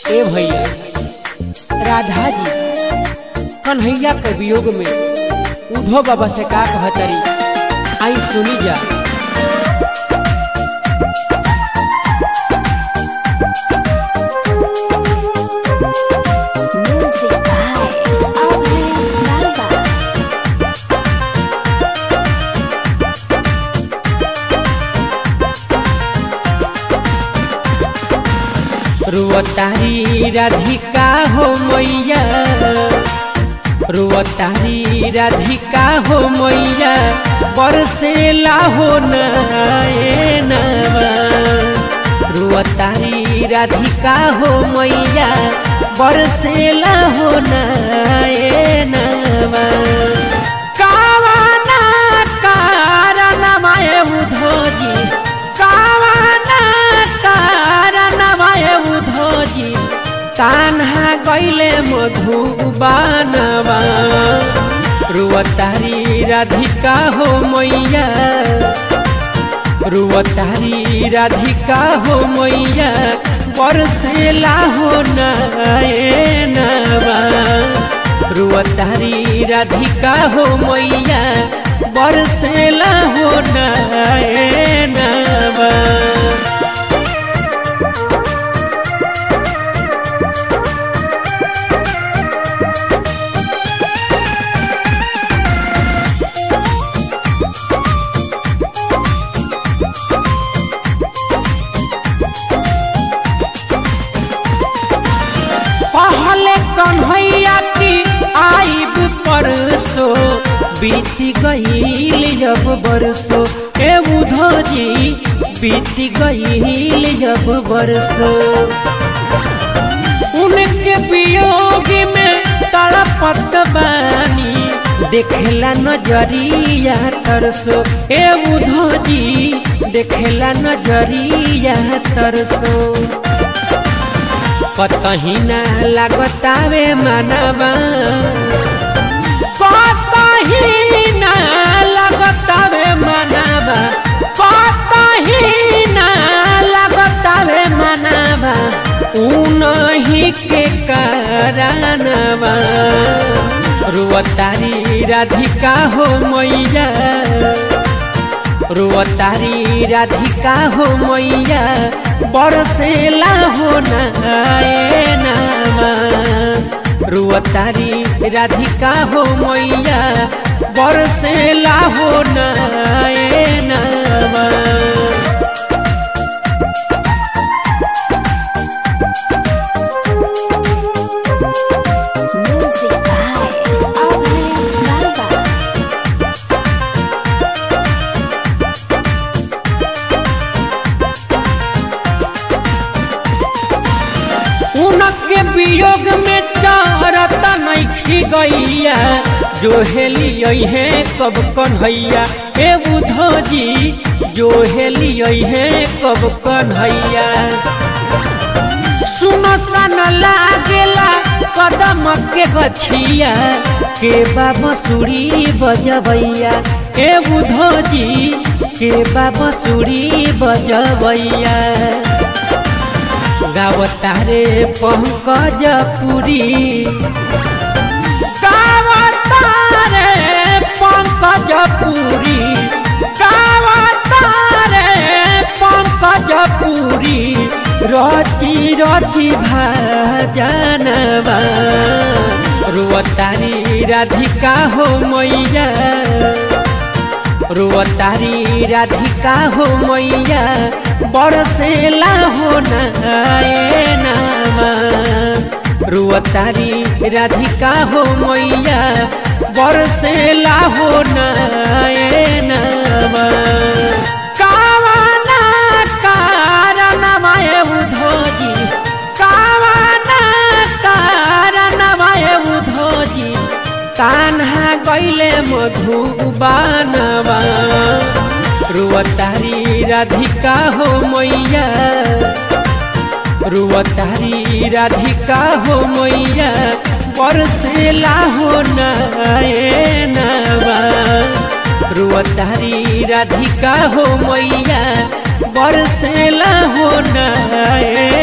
ए भैया राधा जी कन्हैया के वियोग में उधो बाबा से का कहतरी आई सुनी जा Music by Abhay Nalba. रुअतारी Radhika हो मैया रुअतारी राधिका हो मैया बरसेला हो नवा रुअतारी राधिका हो मैया बरसेला हो नवा कावाना कारणमाय उधोजी कावाना कारणमाय उधोजी कान्हा गैले मधुबानवा रुवतारी राधिका हो मैया रुवतारी राधिका हो मैया बरसेला हो नवा रुवतारी राधिका हो मैया बरसेला हो नवा पहले कन्हैया की आईब परसो बीत गईल जब बरसो ए उधो जी बीत गईल जब बरसो उनके वियोग में तड़पत बानी देखेला नजरिया तरसो ए उधो जी देखेला नजरिया तरसो कतही ना लागतावे मानवा कतही ना लागतावे मानवा कतही ना लागतावे मानवा उनही के कारणवा रुवतारी राधिका हो मैया रुवतारी राधिका हो मैया बरसेला हो नामा रुवतारी राधिका हो मैया बरसेला हो नामा Music by Abhay Nalba. उनके वियोग में चारता नहीं गैया जो हेली है कब कन्हैया हे बुधो जी जो हेली है कब कन्हैया सुनो सन लागेला कदम के गछिया के बाबा सुरी बजबैया हे बुधो जी के बाबा सुरी बजबैया गावतारे पंकज पुरी गावतारे पंकज पुरी गावतारे पंकज पुरी रची रची भाजनवा रुवतारी राधिका हो मैया रुवतारी राधिका हो मैया बरसेला हो नामा रुवतारी राधिका हो मैया बरसेला हो नामा कावाना कारणमाय उधोजी कावाना कारणमाय उधोजी कान्हा गैले मधुबानवा रुवतारी राधिका हो मैया रुवतारी राधिका हो मैया बरसेला हो नवा रुवतारी राधिका हो मैया बरसेला हो नए